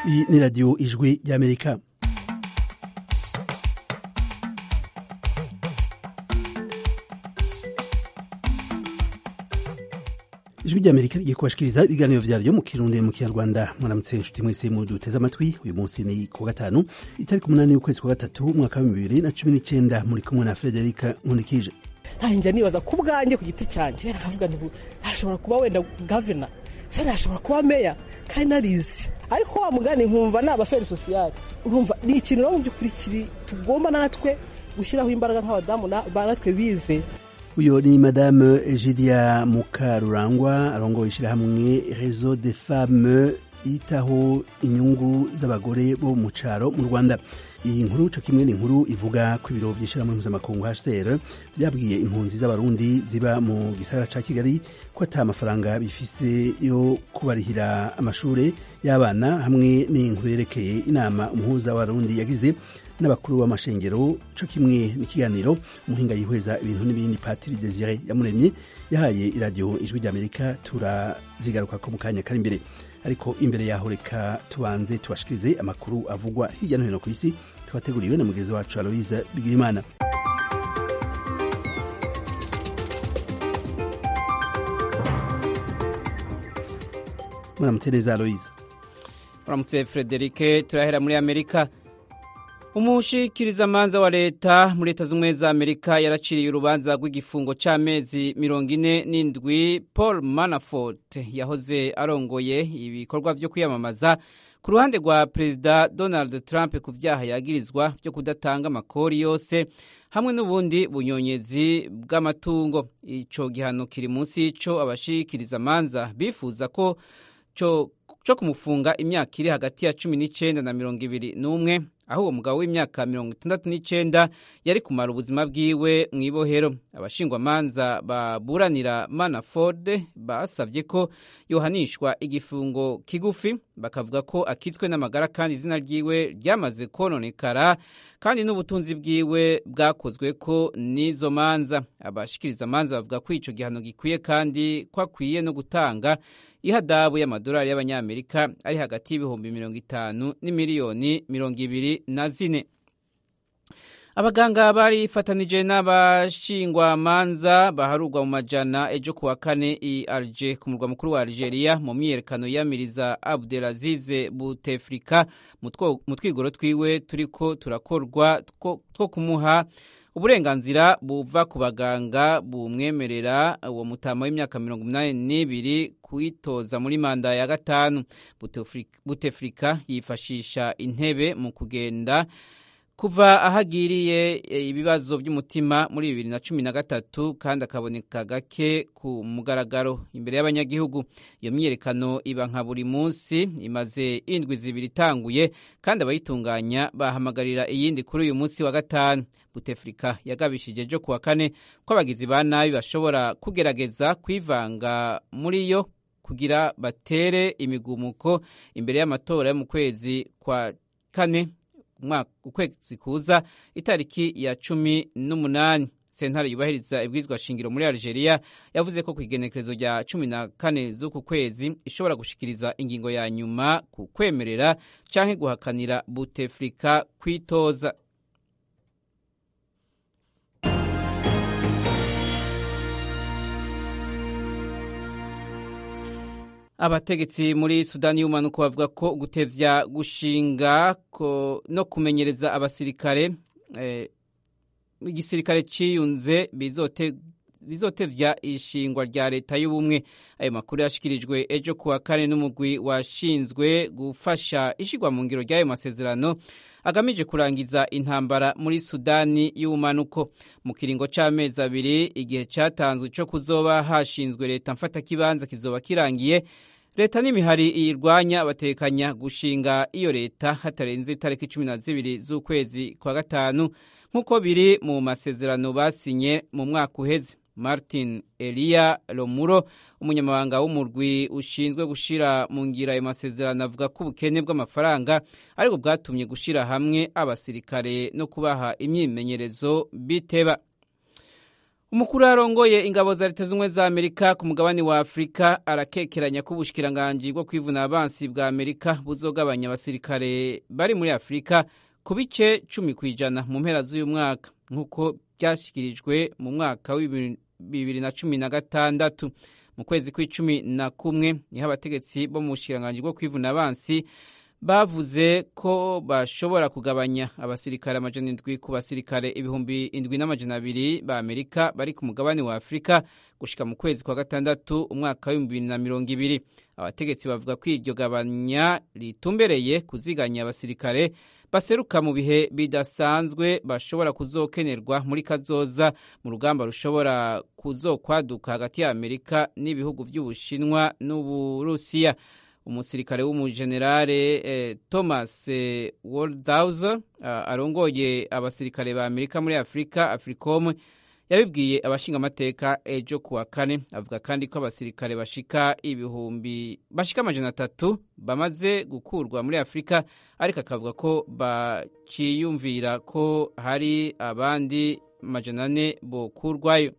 iyi ni radiyo ijwi ry'amerika ijwi ry'amerika rigiye kubashikiriza ibiganiro vyaryo mu kirundi mu kinyarwanda mwaramutse inshuti mwese mu duteze amatwi uyu munsi ni ku gatanu itariki umunani y'ukwezi kwa gatatu umwaka wa bibiri na cumi n'icenda muri kumwe na frederika nkunikije ntanjya nibaza ku bwanjye ku giti cyanjye nkavuga nti ntashobora kuba wenda gavana se ntashobora kuba meya kandi narizi ariko wa mugani nkumva ni abaferi sosiyali urumva ni ikintu rero mu by'ukuri kiri tugomba natwe gushyiraho imbaraga nk'abadamu natwe bize uyu ni madame egidia mukarurangwa arongoye ishyirahamwe rezo de femme yitaho inyungu z'abagore bo mu cyaro mu rwanda iyi nkuru co kimwe ni inkuru ivuga ko ibiro vy'ishirahamwe mpuzamakungu hcr vyabwiye impunzi z'abarundi ziba mu gisagara ca kigali ko ata amafaranga bifise yo kubarihira amashure y'abana hamwe n'inkuru yerekeye inama umuhuza w'abarundi yagize n'abakuru b'amashengero co kimwe n'ikiganiro umuhinga yihweza ibintu n'ibindi patiri desire yamuremye yahaye iradiyo ijwi ry'amerika turazigarukako mu kanya kari imbere ariko imbere yaho reka tubanze tubashikirize amakuru avugwa hirya no hino ku isi twateguriwe na mugenzi wacu aloise bigirimana muramutse neza aloise muramutse frederike turahera muri amerika umushikirizamanza wa leta muri leta z'ubumwe za amerika yaraciriye urubanza rw'igifungo c'amezi mirongo ine n'indwi paul manafort yahoze arongoye ibikorwa vyo kwiyamamaza ku ruhande rwa perezida donald trump ku vyaha yagirizwa vyo kudatanga amakori yose hamwe n'ubundi bunyonyezi bw'amatungo ico gihano kiri munsi y'ico abashikirizamanza bifuza ko co co kumufunga imyaka iri hagati ya cumi n'icenda na mirongo ibiri n'umwe aho uwo mugabo w'imyaka mirongo itandatu n'icenda yari kumara ubuzima bwiwe mu ibohero abashingwamanza baburanira manaford basavye ko yohanishwa igifungo kigufi bakavuga ko akitswe n'amagara kandi izina ryiwe ryamaze kononekara kandi n'ubutunzi bwiwe bwakozwe ko n'izo manza abashikiriza manza bavuga ko ico gihano gikwiye kandi ko akwiye no gutanga ihadabu y'amadolari y'abanyamerika ari hagati y'ibihumbi mirongo itanu n'imiliyoni mirongo ibiri na zine abaganga barifatanije n'abashingwamanza baharurwa mu majana ejo kuwa kane i alge ku murwa mukuru wa algeria mu myiyerekano yamiriza abdelazize butefrika mu twigoro twiwe turiko turakorwa two kumuha uburenganzira buva ku baganga bumwemerera uwo mutama w'imyaka mirongo umunani n'ibiri kwitoza muri manda ya gatanu butefrika yifashisha intebe mu kugenda kuva ahagiriye ibibazo by'umutima muri bibiri na cumi na gatatu kandi akaboneka gake ku mugaragaro imbere y'abanyagihugu iyo myiyerekano iba nka buri munsi imaze indwi zibiri itanguye kandi abayitunganya bahamagarira iyindi kuri uyu munsi wa gatanu butefrika yagabishije ejo kuwa kane ko abagizi ba nabi bashobora kugerageza kwivanga muri yo kugira batere imigumuko imbere y'amatora yo mu kwezi kwa kane ukwezi kuza itariki ya cumi n'umunani sentare yubahiriza ibwirizwa shingiro muri algeria yavuze ko ku igenekerezo rya cumi na kane z'uku kwezi ishobora gushikiriza ingingo ya nyuma ku kwemerera canke guhakanira butefrika kwitoza abategetsi muri sudani y'umanuko bavuga ko gutevya gushinga no kumenyereza abasirikare igisirikare ciyunze bizotevya ishingwa rya leta y'ubumwe ayo makuru yashikirijwe ejo kuwa kane n'umugwi washinzwe gufasha ishigwa mu ngiro ry'ayo masezerano agamije kurangiza intambara muri sudani y'ubumanuko mu kiringo c'amezi abiri igihe catanzwe co kuzoba hashinzwe leta mfatakibanza kizoba kirangiye leta n'imihari iyirwanya batekanya gushinga iyo leta hatarenze itariki cumi na zibiri z'ukwezi kwa gatanu nk'uko biri mu masezerano basinye mu mwaka uheze martin eliya romuro umunyamabanga w'umurwi ushinzwe gushira mu ngira ayo masezerano avuga ko ubukene bw'amafaranga aribwo bwatumye gushira hamwe abasirikare no kubaha imyimenyerezo biteba umukuru arongoye ingabo za leta z'ubumwe za amerika ku mugabane wa afurika arakekeranya ko ubushikiranganji bwo kwivuna abansi bwa amerika buzogabanya abasirikare bari muri afurika ku bice cumi ku ijana mu mpera z'uyu mwaka nk'uko byashyikirijwe mu mwaka w'ibihumbi bibiri na cumi na gatandatu mu kwezi kw'icumi na kumwe niho abategetsi bo mu bushikiranganji bwo kwivuna abansi bavuze ko bashobora kugabanya abasirikare amajana indwi ku basirikare ibihumbi indwi n'amajana abiri ba amerika bari ku mugabane wa afurika gushika mu kwezi kwa gatandatu umwaka w'ibihumbi bibiri na mirongo ibiri abategetsi bavuga ko iryo gabanya ritumbereye kuziganya abasirikare baseruka mu bihe bidasanzwe bashobora kuzokenerwa muri kazoza mu rugamba rushobora kuzokwaduka hagati ya amerika n'ibihugu by'ubushinwa n'uburusiya umusirikare w'umujenerale eh, thomas eh, waldhauser uh, arongoye abasirikare ba amerika muri afurika africom yabibwiye abashingamateka ejo kuwa kane avuga kandi ko abasirikare bashika ibihumbi bashika amajana atatu bamaze gukurwa muri afurika ariko akavuga ko baciyumvira ko hari abandi majana ane bokurwayo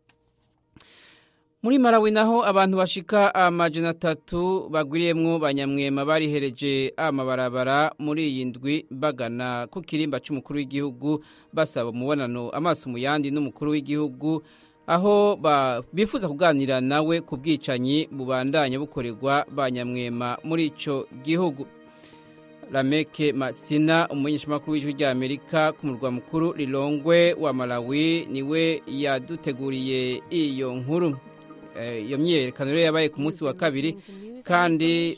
muri Malawi naho abantu bashika amajana atatu bagwiriyemwo banyamwema barihereje amabarabara muri iyi ndwi bagana ku kirimba c'umukuru w'igihugu basaba umubonano amaso mu yandi n'umukuru w'igihugu aho bifuza kuganira nawe ku bwicanyi bubandanya bukorerwa banyamwema muri ico gihugu Lameke Masina umumenyeshamakuru w'ijwi rya Amerika ku murwa mukuru Lilongwe wa Malawi niwe yaduteguriye iyo nkuru iyo myiyerekano rero yabaye ku munsi wa kabiri kandi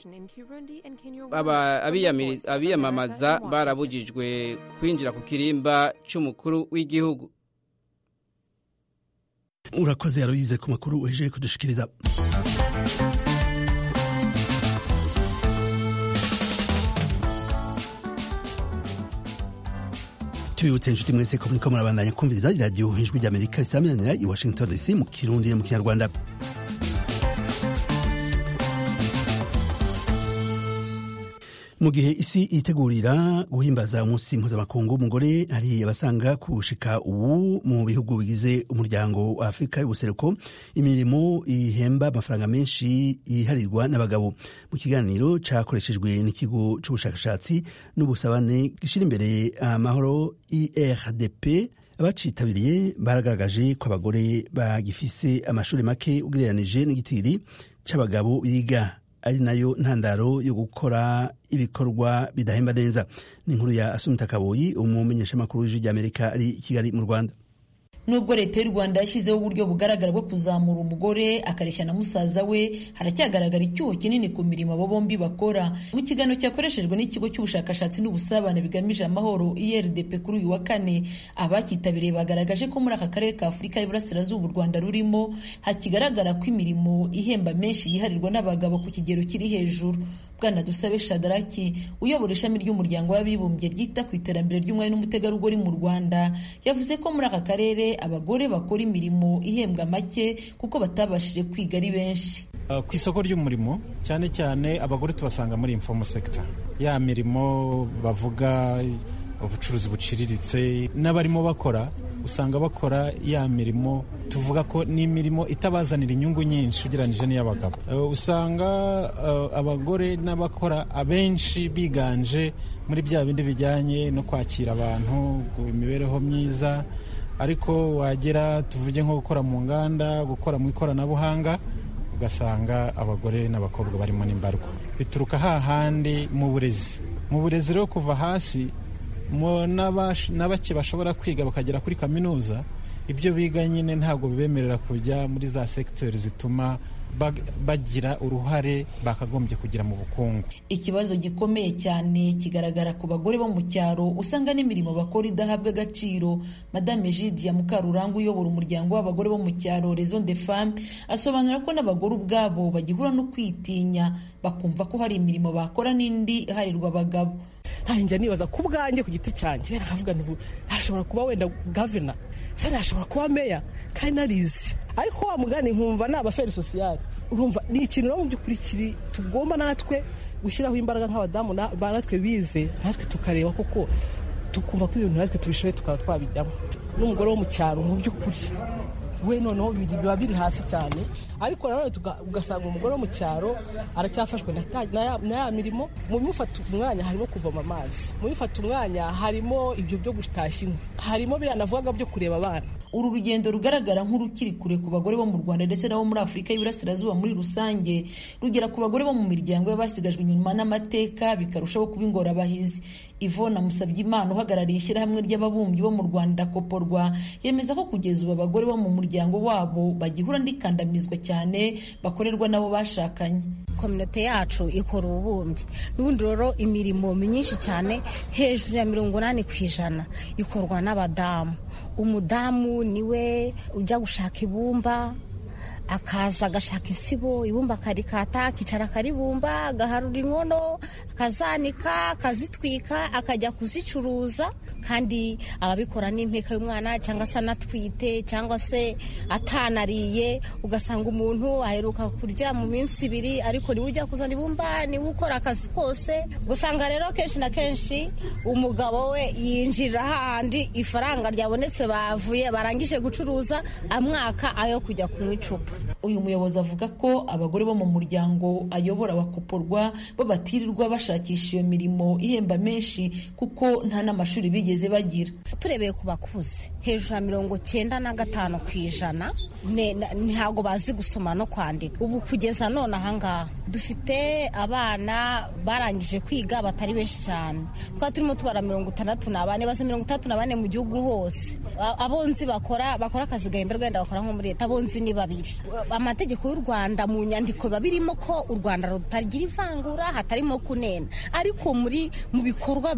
abiyamamaza barabujijwe kwinjira ku kirimba cy'umukuru w'igihugu urakoze yaruyize ku makuru uhejeje kudushikiriza tubibutse inshuti mwese ko muriko murabandanya kumviriza iradiyo ijwi ry'amerika risaminanira i washington dc mu kirundi no mu kinyarwanda mu gihe isi itegurira guhimbaza umunsi mpuzamakungu w'umugore hari abasanga kushika ubu mu bihugu bigize umuryango wa afurika y'ubuseruko imirimo ihemba amafaranga menshi yiharirwa n'abagabo mu kiganiro cyakoreshejwe n'ikigo cy'ubushakashatsi n'ubusabane gishyira imbere amahoro irdp abacitabiriye baragaragaje ko abagore bagifise amashuri make ugereranije n'igitiri c'abagabo biga ari nayo ntandaro yo gukora ibikorwa bidahemba neza ni inkuru ya asumita kaboyi umumenyeshamakuru w'ijwi ry'amerika ari i kigali mu rwanda nubwo leta y'u rwanda yashyizeho uburyo bugaragara bwo kuzamura umugore akareshya na musaza we haracyagaragara icyuho kinini ku mirimo abo bombi bakora mu kiganiro cyakoreshejwe n'ikigo cy'ubushakashatsi n'ubusabane bigamije amahoro irdp kuri uyu wa kane abacyitabiriye bagaragaje ko muri aka karere ka afurika y'iburasirazuba u rwanda rurimo hakigaragara ko imirimo ihemba menshi yiharirwa n'abagabo ku kigero kiri hejuru bwana dusabe shadaraki uyobora ishami ry'umuryango w'abibumbye ryita ku iterambere ry'umwari n'umutegarugori mu rwanda yavuze ko muri aka karere abagore bakora imirimo ihembwa make kuko batabashije kwiga ari benshi ku isoko ry'umurimo cyane cyane abagore tubasanga muri informal sector ya mirimo bavuga ubucuruzi buciriritse n'abarimo bakora usanga bakora ya mirimo tuvuga ko ni imirimo itabazanira inyungu nyinshi ugereranyije n'iy'abagabo usanga abagore n'abakora abenshi biganje muri bya bindi bijyanye no kwakira abantu imibereho myiza ariko wagera tuvuge nko gukora mu nganda gukora mu ikoranabuhanga ugasanga abagore n'abakobwa barimo n'imbarwa bituruka hahandi mu burezi mu burezi rero kuva hasi na bake bashobora kwiga bakagera kuri kaminuza ibyo biga nyine ntabwo bibemerera kujya muri za segiteri zituma bagira uruhare bakagombye kugira mu bukungu ikibazo gikomeye cyane kigaragara ku bagore bo mu cyaro usanga n'imirimo bakora idahabwa agaciro madame Jidia Mukaruranga uyobora umuryango w'abagore bo mu cyaro Raison de Femme asobanura ko n'abagore ubwabo bagihura no kwitinya bakumva ko hari imirimo bakora n'indi iharirwa abagabo njya nibaza ku bwanjye ku giti cyanjye navuga nti hashobora kuba wenda gavana se nashobora kuba meya kandi narizi ariko wa mugani nkumva ni abaferi sosiyali urumva ni ikintu mu by'ukuri kiri tugomba natwe gushyiraho imbaraga nk'abadamu natwe bize natwe tukareba koko tukumva ko ibintu natwe tubishoboye tukaba twabijyamo n'umugore wo mu cyaro mu by'ukuri we noneho biba biri hasi cyane ariko nanone ugasanga umugore wo mu cyaro aracyafashwe na ya mirimo mu bimufata umwanya harimo kuvoma amazi mu bifata umwanya harimo ibyo byo gutashya inkwi harimo biriya navugaga byo kureba abana uru rugendo rugaragara nk'urukiri kure ku bagore bo mu rwanda ndetse n'abo muri afurika y'iburasirazuba muri rusange rugera ku bagore bo mu miryango y'abasigajwe inyuma n'amateka bikarushaho kuba ingorabahizi ivona musabyimana uhagarariye ishyirahamwe ry'ababumbyi bo mu rwanda koporwa yemeza ko kugeza ubu abagore bo mu muryango wabo bagihura n'ikandamizwa cyane bakorerwa n'abo bashakanye kominote yacu ikora ububumbyi n'ubundi rero imirimo myinshi cyane hejuru ya mirongo inani ku ijana ikorwa n'abadamu umudamu niwe ujya gushaka ibumba akaza agashaka isibo ibumba akarikata akicara akaribumba agaharura inkono akazanika akazitwika akajya kuzicuruza kandi ababikora n'impeka y'umwana cyangwa se anatwite cyangwa se atanariye ugasanga umuntu aheruka kurya mu minsi ibiri ariko niwe ujya kuzana ibumba niwe ukora akazi kose usanga rero kenshi na kenshi umugabo we yinjira hahandi ifaranga ryabonetse bavuye barangije gucuruza amwaka ayo kujya kunywa icupa uyu muyobozi avuga ko abagore bo mu muryango ayobora bakoporwa bo batirirwa bashakisha iyo mirimo ihemba menshi kuko nta n'amashuri bigeze bagira turebeye ku bakuze hejuru ya mirongo cyenda na gatanu ku ijana ntabwo bazi gusoma no kwandika ubu kugeza none ahangaha dufite abana barangije kwiga batari benshi cyane twaba turimo tubara mirongo itandatu na bane basa mirongo itandatu na bane mu gihugu hose abonzi bakora bakora akazi gahemberwa wenda bakora nko muri leta abonzi ni babiri amategeko y'u rwanda mu nyandiko biba birimo ko u rwanda rutagira ivangura hatarimo kunena ariko muri mu bikorwa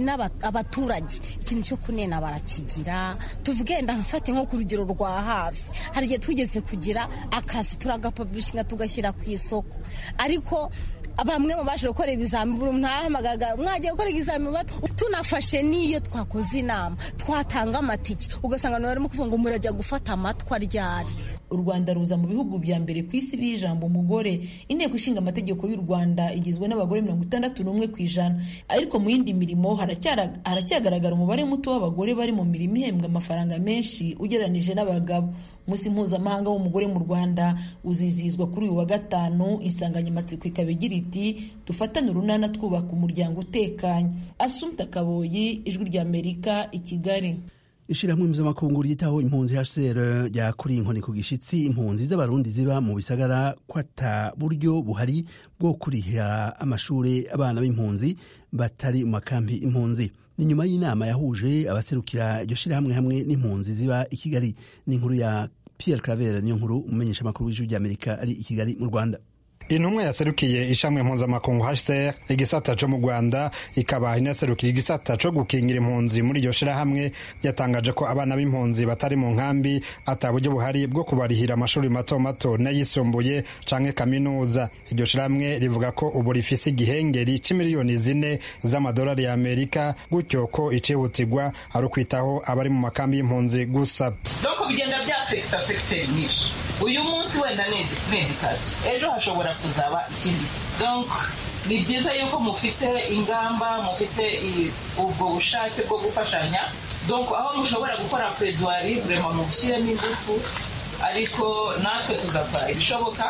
abaturage ikintu cyo kunena barakigira tuvuge wenda mfate nko ku rugero rwa hafi hari igihe twigeze kugira akazi turagapabishinga tugashyira ku isoko ariko bamwe mu baje gukora ibizami buri muntu ahamagaga mwagiye gukora ibizami tunafashe n'iyo twakoze inama twatanga amatike ugasanga nawe barimo kuvuga ngo murajya gufata amatwa ryari u rwanda ruza mu bihugu bya mbere ku isi b'ijambo umugore inteko ishinga amategeko y'u rwanda igizwe n'abagore mirongo itandatu n'umwe ku ijana ariko mu yindi mirimo haracyagaragara umubare muto w'abagore bari mu mirimo ihembwa amafaranga menshi ugereranije n'abagabo umunsi mpuzamahanga w'umugore mu rwanda uzizihizwa kuri uyu wa gatanu insanganyamatsiko ikaba igira iti dufatane urunana twubaka umuryango utekanye asumta kaboyi ijwi ry'amerika i kigali ishyirahamwe mpuzamakungu ryitaho impunzi hcr ryakuriye inkoni ku gishyitsi impunzi z'abarundi ziba mu bisagara ko ata buryo buhari bwo kurihira amashuri abana b'impunzi batari mu makambi impunzi ni nyuma y'inama yahuje abaserukira iryo shyirahamwe hamwe n'impunzi ziba i kigali n'inkuru ya pierre claver niyo nkuru umumenyesha amakuru w'ijwi ry'amerika ari i kigali mu rwanda intumwa yaserukiye ishami mpuzamakungu hcr igisata co mu rwanda ikaba inaserukiye igisata co gukingira impunzi muri iryo shirahamwe yatangaje ko abana b'impunzi batari mu nkambi ata buryo buhari bwo kubarihira amashuri mato mato n'ayisumbuye canke kaminuza iryo shirahamwe rivuga ko ubu rifise igihengeri c'imiliyoni zine z'amadolari ya amerika gutyo ko icihutirwa ari ukwitaho abari mu makambi y'impunzi gusa doko bigenda byafekita segiteri nyinshi uyu munsi wenda ni edikasiyo ejo hashobora kuzaba ikindi donc ni byiza yuko mufite ingamba mufite ubwo bushake bwo gufashanya donc aho mushobora gukora pereduwari burema mubishyiremo ingufu ariko natwe tugakora ibishoboka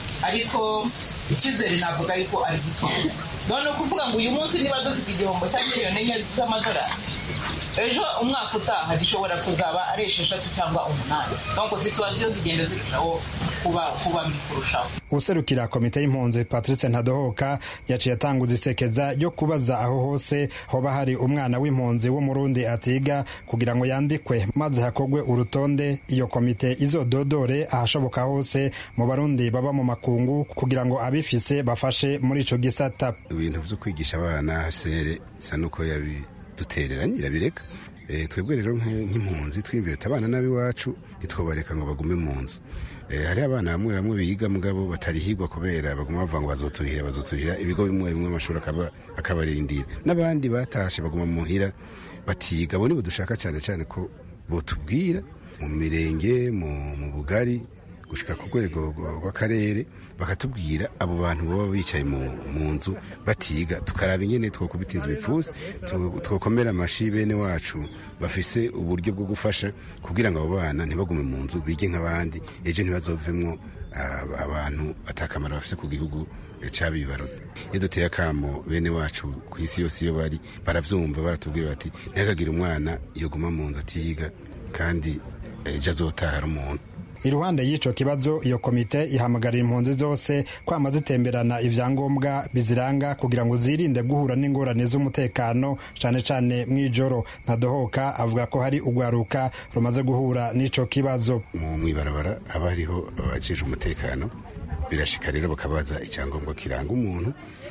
ariko icyizere navuga yuko ari gito none ukuvuga ngo uyu munsi niba dufite igihombo cya miliyoni enye z'amadolari ejo umwaka utaha gishobora kuzaba ari esheshatu cyangwa umunani donc situwasiyo zigenda zirushaho kuba kuba mbi kurushaho userukira komite y'impunzi patrice ntadohoka yaciye atanguza isekeza ryo kubaza aho hose hoba hari umwana w'impunzi w'umurundi atiga kugira ngo yandikwe maze hakorwe urutonde iyo komite izododore ahashoboka hose mu barundi baba mu makungu kugira ngo abifise bafashe muri ico gisata ibintu vyo kwigisha abana sere isa nuko yabi dutereranye irabireka twebwe rero nk'impunzi twiyumvira abana n'ab'iwacu ntitwobareka ngo bagume mu nzu hari abana bamwe bamwe biga mugabo batarihigwa kubera baguma bavuga ngo bazoturihira bazoturihira ibigo bimwe bimwe amashuri akabarindira n'abandi batashe baguma muhira batiga abo nibo dushaka cyane cyane ko botubwira mu mirenge mu bugari gushika ku rwego rw'akarere bakatubwira abo bantu baba bicaye mu nzu batiga tukaraba ingene twokubita inzu bipfuza twokomera amashi bene wacu bafise uburyo bwo gufasha kugira ngo abo bana ntibagume mu nzu bige nk'abandi ejo ntibazovemwo abantu atakamaro bafise ku gihugu cabibaruze iyo duteye akamo bene wacu ku isi yose iyo bari baravyumva baratubwira bati ntihakagire umwana yoguma mu nzu atiga kandi ejo azotaha ari umuntu iruhande y'ico kibazo iyo komite ihamagarira impunzi zose kwama zitemberana ivyangombwa biziranga kugira ngo zirinde guhura n'ingorane z'umutekano cane cane mw'ijoro ntadohoka avuga ko hari urwaruka rumaze guhura n'ico kibazo mu mwibarabara haba hariho abajejwe umutekano birashika rero bakabaza icyangombwa kiranga umuntu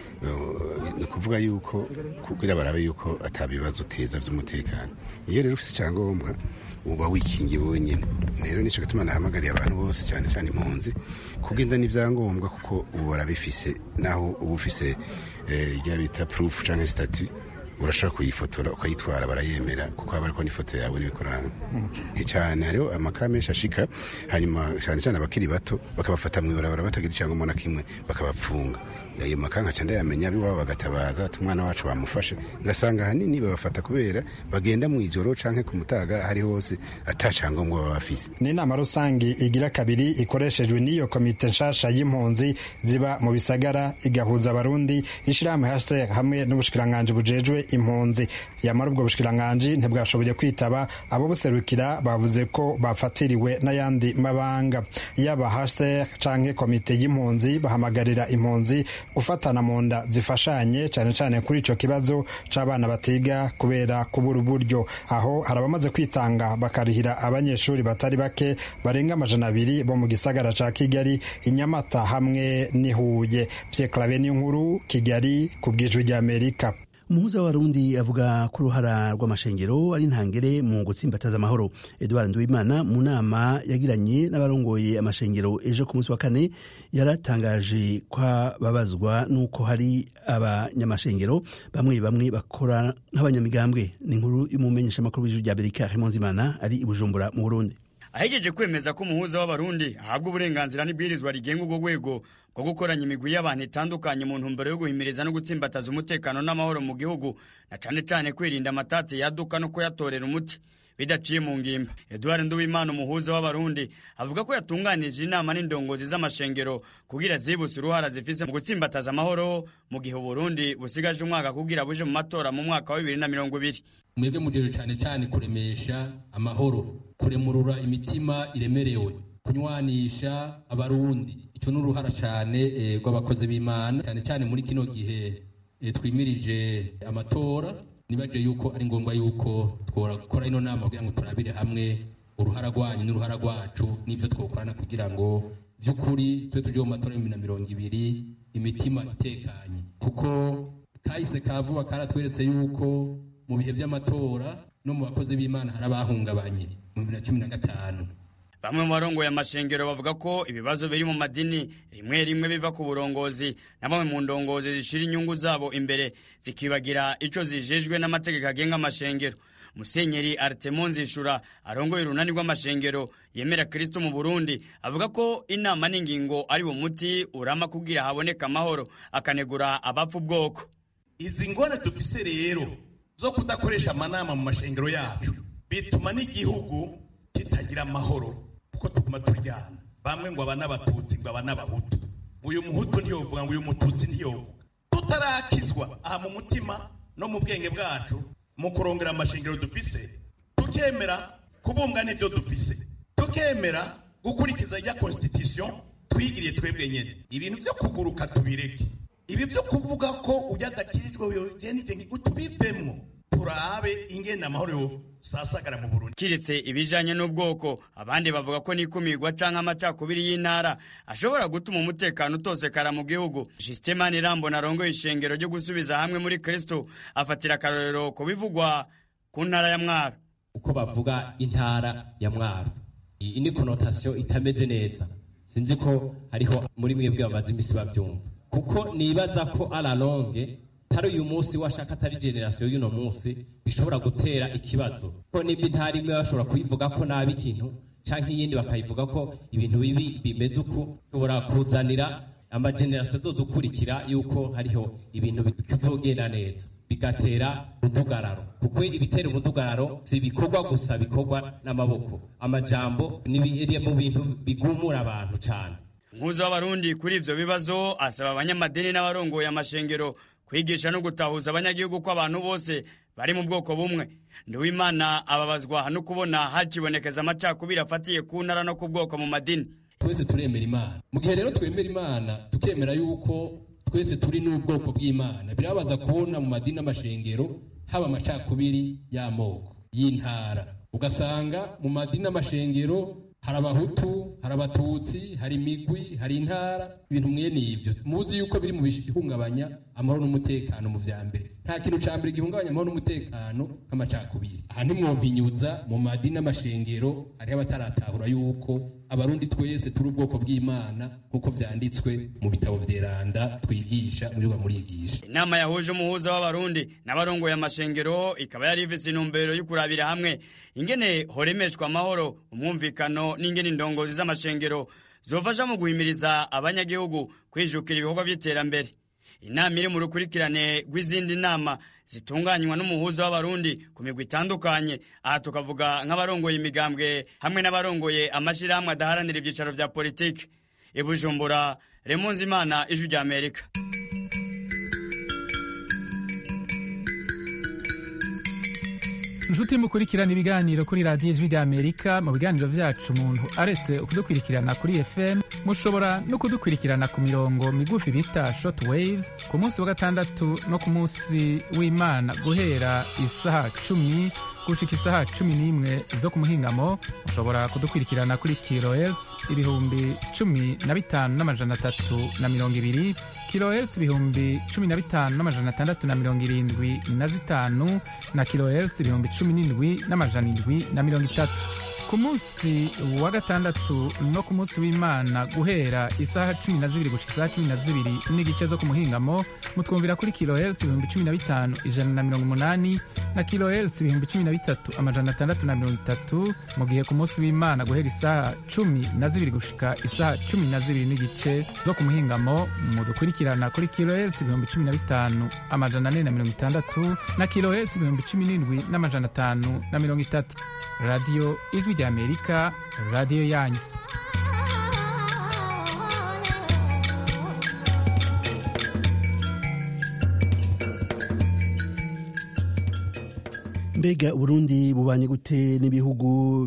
ni ukuvuga yuko kugira barabe yuko atabibazo uteza by'umutekano iyo rero ufite icyangombwa uba wikingiye wenyine rero nicyo gituma nahamagariye abantu bose cyane cyane impunzi kugenda n'ibyangombwa kuko ubu barabifise naho uba ufise ibyo bita purufu cyangwa sitati urashobora kuyifotora ukayitwara barayemera kuko haba ariko n'ifoto yawe n'ibikuranga cyane hariho amaka menshi ashika hanyuma cyane cyane abakiri bato bakabafata mu ibarabara batagira icyangombwa na kimwe bakabapfunga ayo makanka cyane yamenya abiwabo bagatabaza ati umwana wacu bamufashe ngasanga ahanini babafata kubera bagenda mu ijoro canke ku mutaga hari hose atacyangombwa baba bafise ni inama rusange igira kabiri ikoreshejwe n'iyo komite nshasha y'impunzi ziba mu bisagara igahuza abarundi ishirahamwe hashtag hamwe n'ubushikiranganji bujejwe impunzi yamara ubwo bushikiranganji ntibwashoboye kwitaba abo buserukira bavuze ko bafatiriwe n'ayandi mabanga yaba hashtag canke komite y'impunzi bahamagarira impunzi gufatana mu nda zifashanye cyane cyane kuri icyo kibazo cy'abana batiga kubera kubura uburyo aho hari abamaze kwitanga bakarihira abanyeshuri batari bake barenga amajana abiri bo mu gisagara cya kigali inyamata hamwe n'ihuye byekarabe n'inkuru kigali ku bwijwi ry'amerika umuhuza w'abarundi avuga ko uruhara rw'amashengero ari intangere mu gutsimbataza amahoro edouard nduwimana mu nama yagiranye n'abarongoye amashengero ejo ku munsi wa kane yaratangaje ko babazwa n'uko hari abanyamashengero bamwe bamwe bakora nk'abanyamigambwe ni inkuru y'umumenyeshamakuru w'ijwi rya amerika Imana ari i bujumbura mu burundi ahejeje kwemeza ko umuhuza w'abarundi ahabwa uburenganzira n'ibwirizwa rigenga urwo rwego rwo gukoranya imigwi y'abantu itandukanye mu ntumbero yo guhimiriza no gutsimbataza umutekano n'amahoro mu gihugu na cane cane kwirinda amatate yaduka no kuyatorera umuti bidaciye mu ngimba eduard nduwimana umuhuza w'abarundi avuga ko yatunganije inama n'indongozi z'amashengero kugira zibutse uruhara zifise mu gutsimbataza amahoro mu gihe uburundi busigaje umwaka kugira buje mu matora mu mwaka wa bibiri na mirongo ibiri mwebwe mujejwe cyane cyane kuremesha amahoro kuremurura imitima iremerewe kunywanisha abarundi icyo ni uruhara cyane rw'abakozi b'imana cyane cyane muri kino gihe twimirije amatora nibaje yuko ari ngombwa yuko twakora ino nama kugira ngo turabire hamwe uruhara rwanyu n'uruhara rwacu n'ibyo twakorana kugira ngo by'ukuri tube tujye mu matora y'ibihumbi na mirongo ibiri imitima itekanye kuko kahise ka vuba karatweretse yuko mu bihe by'amatora no mu bakozi b'imana hari abahungabanye mu bibiri na cumi na gatanu bamwe mu barongoye amashengero bavuga ko ibibazo biri mu madini rimwe rimwe biva ku burongozi na bamwe mu ndongozi zishira inyungu zabo imbere zikibagira ico zijejwe n'amategeko agenga amashengero musenyeri artemo nzishura arongoye urunani rw'amashengero yemera kristo mu burundi avuga ko inama n'ingingo ari wo muti urama kugira haboneka amahoro akanegura abapfa ubwoko izi ngone dufise rero zo kudakoresha amanama mu mashengero yacu bituma n'igihugu kitagira amahoro kuko tuguma turyana bamwe ngo aba n'abatutsi ngo aba n'abahutu uyu muhutu ntiyovuga ngo uyu mututsi ntiyovuga tutarakizwa aha mu mutima no mu bwenge bwacu mu kurongera amashengero dufise tukemera kubunga n'ibyo dufise tukemera gukurikiza ya constitution twigiriye twebwe nyene ibintu byo kuguruka tubireke ibi byo kuvuga ko ujya adakirijwe jenije tubivemwo turabe ingene amahoro yo sasagara mu Burundi kiretse ibijanye n'ubwoko abandi bavuga ko n'ikumirwa canke amacakubiri y'intara ashobora gutuma umutekano utosekara mu gihugu Justemani Rambo narongoye ishengero ryo gusubiza hamwe muri Kristo afatira akarorero ko bivugwa ku ntara ya Mwaro uko bavuga intara ya Mwaro iyi ni connotation itameze neza sinzi ko hariho muri mwebwe bamaze imisi bavyumva kuko nibaza ko alalonge atari uyu munsi washaka atari generasiyo y'uno munsi bishobora gutera ikibazo ko nimba intara imwe bashobora kuyivuga ko nabi ikintu canke iyindi bakayivuga ko ibintu bibi bimeze uko bishobora kuzanira amajenerasiyo azodukurikira yuko hariho ibintu bitazogenda neza bigatera umudugararo kuko ibitera umudugararo si ibikorwa gusa bikorwa n'amaboko amajambo ni mu bintu bigumura abantu cyane umuhuza w'abarundi kuri ivyo bibazo asaba abanyamadini n'abarongoye amashengero kwigisha no gutahuza abanyagihugu ko abantu bose bari mu bwoko bumwe nduwimana ababazwa no kubona hakibonekeza amacakubiri afatiye ku ntara no ku bwoko mu madini twese turemera imana mu gihe rero twemera imana tukemera yuko twese turi n'ubwoko bw'imana birabaza kubona mu madini n'amashengero haba amacakubiri y'amoko y'intara ugasanga mu madini n'amashengero hari abahutu hari abatutsi hari imigwi hari intara ibintu mwene ibyo muzi yuko biri mu bihungabanya amahoro n'umutekano mu vya mbere nta kintu ca mbere gihungabanya amahoro n'umutekano nk'amacakubiri aha ntimwompinyuza mu madini n'amashengero hariho abataratahura yuko abarundi twese turi ubwoko bw'imana nk'uko vyanditswe mu bitabo vyeranda twigisha muri murigisha inama yahuje umuhuza w'abarundi n'abarongoye amashengero ikaba yari ifise intumbero yo kurabira hamwe ingene horemeshwa amahoro umwumvikano n'ingene indongozi z'amashengero zofasha mu guhimiriza abanyagihugu kwijukira ibikorwa vy'iterambere inama iri mu rukurikirane rw'izindi nama zitunganywa n'umuhuza w'abarundi ku migwi itandukanye aha tukavuga nk'abarongoye imigambwe hamwe n'abarongoye amashyirahamwe adaharanira ibyicaro vya politiki ibujumbura remunzi imana ijwi rya amerika inshuti mukurikirana ibiganiro kuri radiyo ijwi rya amerika mu biganiro vyacu umuntu aretse kudukurikirana kuri fm mushobora no kudukurikirana ku mirongo migufi bita short waves ku munsi wa gatandatu no ku munsi w'imana guhera isaha cumi gushika isaha cumi n'imwe zo ku muhingamo mushobora kudukurikirana kuri kilohertz ibihumbi cumi na bitanu n'amajana atatu na mirongo ibiri kilohertz ibihumbi cumi na bitanu n'amajana atandatu na mirongo irindwi na zitanu na kilohertz ibihumbi cumi n'indwi n'amajana indwi na mirongo itatu ku munsi wa gatandatu no ku munsi w'imana guhera isaha cumi na zibiri gushika isaha cumi na zibiri n'igice zo ku muhingamo mutwumvira kuri kilohertz ibihumbi cumi na bitanu ijana na mirongo umunani na kilohertz ibihumbi cumi na bitatu amajana atandatu na mirongo itatu mu gihe ku munsi w'imana guhera isaha cumi na zibiri gushika isaha cumi na zibiri n'igice zo ku muhingamo mudukurikirana kuri kilohertz ibihumbi cumi na bitanu amajana ane na mirongo itandatu na kilohertz ibihumbi cumi n'indwi n'amajana atanu na mirongo itatu radiyo ijwi rya amerika radiyo yanyu mbega uburundi bubanye gute n'ibihugu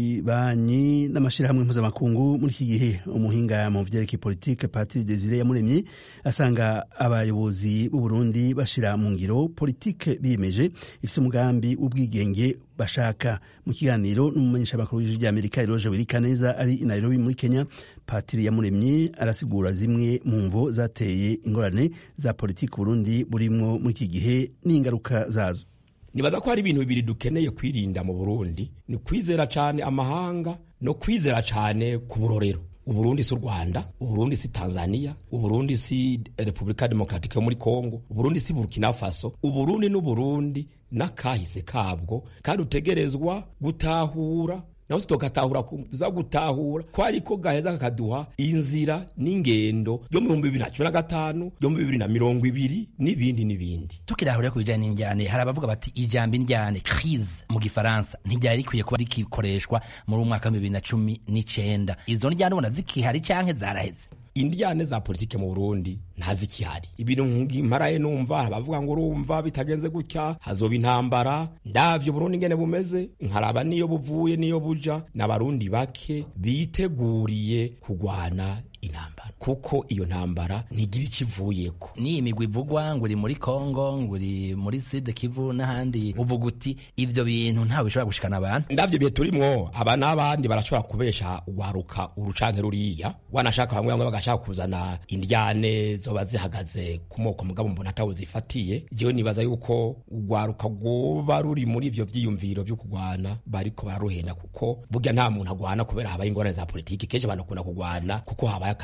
bibanyi n'amashyirahamwe mpuzamakungu muri iki gihe umuhinga mu vyerekeye politike patiri desire yamuremye asanga abayobozi b'uburundi bashira mu ngiro politike biyemeje ifise umugambi w'ubwigenge bashaka mu kiganiro n'umumenyeshamakuru w'ijwi ry'amerika eroje wirikaneza ari i nairobi muri kenya patiri yamuremye arasigura zimwe mu mvo zateye ingorane za politike uburundi burimwo muri iki gihe n'ingaruka zazo nibaza ko hari ibintu bibiri dukeneye kwirinda mu burundi ni kwizera cyane amahanga no kwizera cyane ku burorero uburundi si u rwanda uburundi si tanzania uburundi si repubulika demokaratike yo muri kongo uburundi si burkina faso uburundi n'uburundi n'akahise kabwo kandi utegerezwa gutahura naho tugatahura tuza gutahura ko ariko gaheza kakaduha inzira n'ingendo yo mu bihumbi bibiri na cumi na gatanu yo mu bibiri na mirongo ibiri n'ibindi n'ibindi tukirahurira ku bijanye n'injyane hari abavuga bati ijambo injyane crise mu gifaransa ntiryari rikwiye kuba rikikoreshwa muri umwaka wa bibiri na cumi n'icenda izo njyane ubona zikihari canke zaraheze indyane za politike mu Burundi ntazikihari ibintu nkimaraye numva abavuga ngo urumva bitagenze gutya hazoba intambara ndavyo Burundi ngene bumeze nkaraba niyo buvuye niyo buja n'abarundi bake biteguriye kugwana intambara kuko iyo ntambara ntigira ikivuyeko ni imigwi ivugwa ngo uri muri Kongo ngo uri muri Sud Kivu n'ahandi uvuga uti ivyo bintu ntawe bishobora gushikana abantu ndavyo bihe turimwo aba n'abandi barashobora kubesha ugwaruka urucanke ruriya wanashaka bamwe bamwe bagashaka kuzana indyane zoba zihagaze ku moko mugabo mbona atawo zifatiye jewe nibaza yuko ugwaruka rwoba ruri muri ivyo vyiyumviro vyo kugwana bariko bararuhenda kuko burya nta muntu agwana kubera habaye ingorane za politiki kenshi abantu bakunda kugwana kuko habaye akarenganya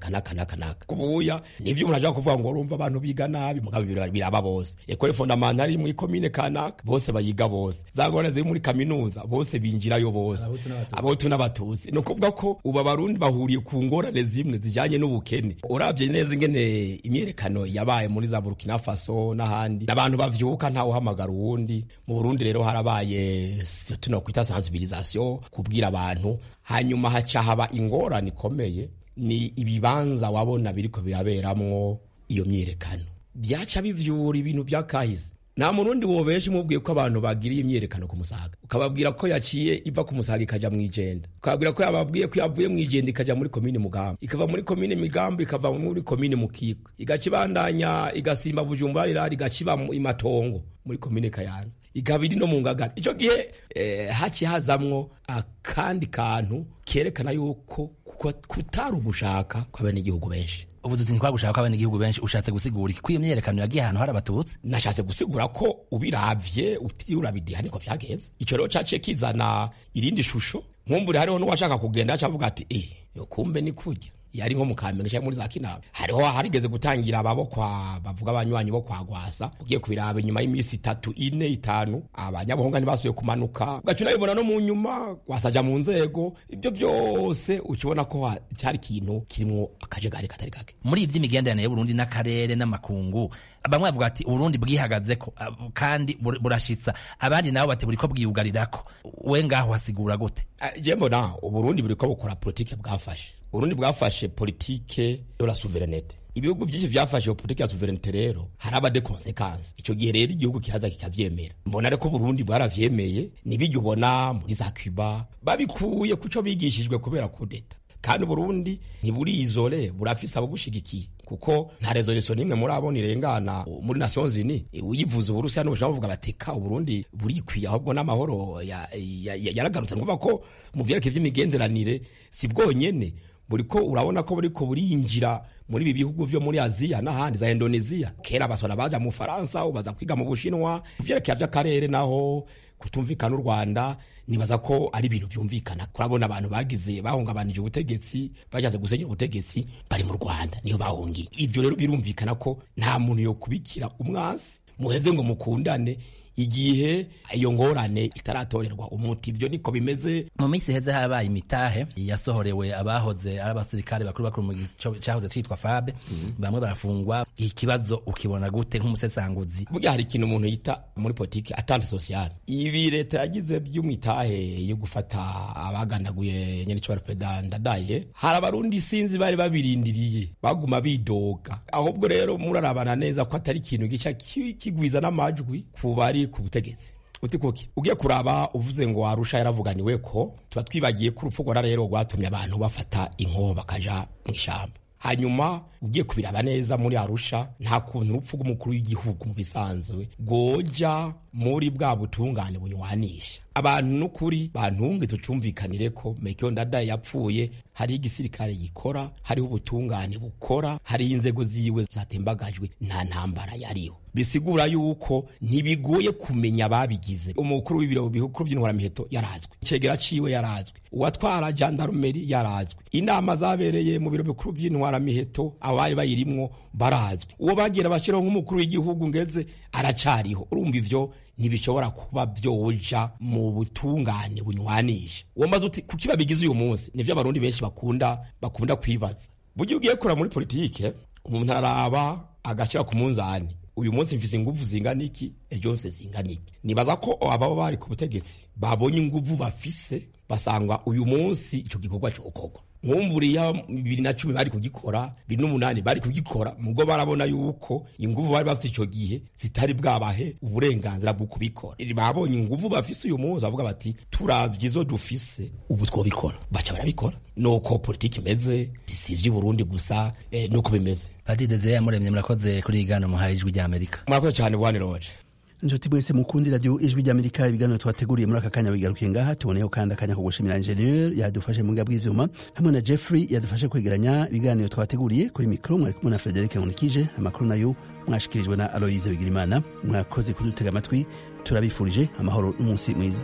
aka n'aka n'aka n'aka kubuya nivyo umuntu ashaka kuvuga ngo urumva abantu biga nabi mugabo biraba bose ekole fondamentale muri komine kanaka bose bayiga bose za ngorane ziri muri kaminuza bose binjirayo bose abahutu n'abatutsi ni ukuvuga ko ubu abarundi bahuriye ku ngorane zimwe zijanye n'ubukene uravye neza ingene imyerekano yabaye muri za burkina faso n'ahandi abantu bavyuka ntawe uhamagara uwundi mu burundi rero harabaye tuno kwita sensibilisation kubwira abantu hanyuma haca haba ingorane ikomeye ni ibibanza wabona biriko biraberamwo iyo myerekano byaca bivyura ibintu byakahise nta murundi wobesha umubwiye ko abantu bagiriye imyerekano ku musaga ukababwira ko yaciye iva ku musaga ikaja mu ijenda ukababwira ko yababwiye ko yavuye mu ijenda ikaja muri komine mugambi ikava muri komine migambi ikava muri komine mukiko igaca ibandanya igasimba bujumbura rirari igaca iba imatongo muri komine kayanza ikaba iri no mu ngagara ico gihe eh, haci hazamwo akandi kantu kerekana yuko kutari ugushaka kw'abenegihugu benshi ubu tuzi ntitwagushaka ko abenegihugu benshi ushatse gusigura iki ko iyo myerekano yagiye ahantu hari abatutsi nashatse gusigura ko ubiravye utiriwe urabidiha niko vyagenze ico rero caciye kizana irindi shusho nkumbure hariho n'uwashaka kugenda aca avuga ati eh yo kumbe ni kurya yari nko mu kamenge cyangwa muri za kinama hariho harigeze gutangira ababo kwa bavuga abanywanyi bo kwa gwasa ugiye kubiraba inyuma y'iminsi itatu ine itanu abanyabuhonga ntibasubiye kumanuka ugaca unabibona no mu nyuma wasaja mu nzego ibyo byose ukibona ko cyari ikintu kirimwo akajagari katari gake muri ivy'imigenderanire y'uburundi n'akarere n'amakungu bamwe bavuga ati uburundi bwihagazeko kandi burashitsa abandi nabo bati buriko bwiyugarirako we ngaho hasigura gute je mbona uburundi buriko bukora politike bwafashe uburundi bwafashe politike de la souveraineté ibihugu byinshi vyafashe iyo politike ya souveraineté rero haraba de conséquences ico gihe rero igihugu kihaza kikavyemera mbona reko burundi bwaravyemeye nibijya ubona muri za cuba babikuye kuco bigishijwe kubera kudeta kandi Burundi ntiburi izole burafise ababushigikiye kuko nta resolution nimwe muri abo nirengana muri Nations Unies uyivuza Uburusiya n'Ubushinwa bavuga bateka Uburundi burikwiye ahubwo n'amahoro yaragarutse ngoba ko mu vyerekeye vy'imigenderanire si bwonyene buriko urabona ko buriko burinjira muri ibi bihugu vyo muri Aziya n'ahandi za Indonesia kera basona baja mu Faransa ubaza kwiga mu Bushinwa vyerekeye vy'akarere naho kutumvikana u Rwanda nibaza ko ari ibintu byumvikana kurabona abantu bagize bahungabanije ubutegetsi bashatse gusenyera ubutegetsi bari mu Rwanda niyo bahungiye ibyo rero birumvikana ko nta muntu yo kubikira umwansi muheze ngo mukundane igihe iyo ngorane itaratorerwa umuti ibyo niko bimeze mu minsi heze habaye imitahe yasohorewe abahoze ari abasirikare bakuru bakuru mu cyahoze cyitwa fabe bamwe barafungwa ikibazo ukibona gute nk'umusesanguzi burya hari ikintu umuntu yita muri politiki atante sociale ibi leta yagize by'umitahe yo gufata abaganaguye nyene cyo perezida ndadaye hari abarundi sinzi bari babirindiriye baguma bidoga ahubwo rero murarabana neza ko atari ikintu gica kigwiza n'amajwi ku bari ku butegetsi uti kuki ugiye kuraba uvuze ngo arusha yaravuganiwe ko tuba twibagiye ko urupfu rwara rero rwatumye abantu bafata inkoho bakaja mu ishyamba hanyuma ugiye kubiraba neza muri arusha nta kuntu urupfu rw'umukuru w'igihugu mu bisanzwe rwoja muri bwa butungane bunywanisha abantu n'ukuri bantunge tucumvikanire ko Melchior Ndadaye yapfuye hariho igisirikare gikora hariho ubutungane bukora hariho inzego ziwe zatembagajwe nta ntambara yariho bisigura yuko ntibigoye kumenya ababigize umukuru w'ibiro bikuru by'intwaramiheto yarazwe icegera ciwe yarazwe uwatwara jandarumeri yarazwe inama zabereye mu biro bikuru by'intwaramiheto abari bayirimwo barazwe uwo bagira bashyiraho nk'umukuru w'igihugu ngeze aracariho urumva ivyo ntibishobora kuba vyoja mu butungane bunywanisha uwo maze uti kuki babigize uyu munsi nivyo abarundi benshi bakunda bakunda kwibaza burya ugiye kura muri politike umuntu araraba agashira ku munzani uyu munsi mfise inguvu zingana iki ejo mfise zingana iki nibaza ko ababa bari ku butegetsi babonye inguvu bafise basanga uyu munsi ico gikorwa cokorwa nkumburiya bibiri na cumi bari kugikora bibiri n'umunani bari kugikora mugo barabona yuko inguvu bari bafite ico gihe zitari bwabahe uburenganzira bwo kubikora babonye inguvu bafise uyu munsi bavuga bati turavye izo dufise ubu twobikora baca barabikora nuko politiki imeze sivyo Burundi gusa eh, nuko bimeze Padiri Desire Yamuremye murakoze kuri igano muhaye ijwi rya Amerika murakoze cyane bwane Roger inshuti mwese mukundi radiyo ijwi ry'amerika ibiganiro twateguriye muri aka kanya bigarukiye ngaha tuboneyeho kandi akanya ko gushimira ingenieur yadufashe mu bwa bw'ivyuma hamwe na jeffrey yadufashe kwegeranya ibiganiro twateguriye kuri mikoro mwari kumwe na frederic nkunikije amakuru nayo mwashikirijwe na aloyize bigirimana mwakoze kudutega amatwi turabifurije amahoro n'umunsi mwiza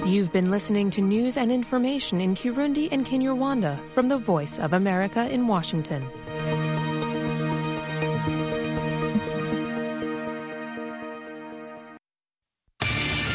You've been listening to news and information in Kirundi and Kinyarwanda from the Voice of America in Washington.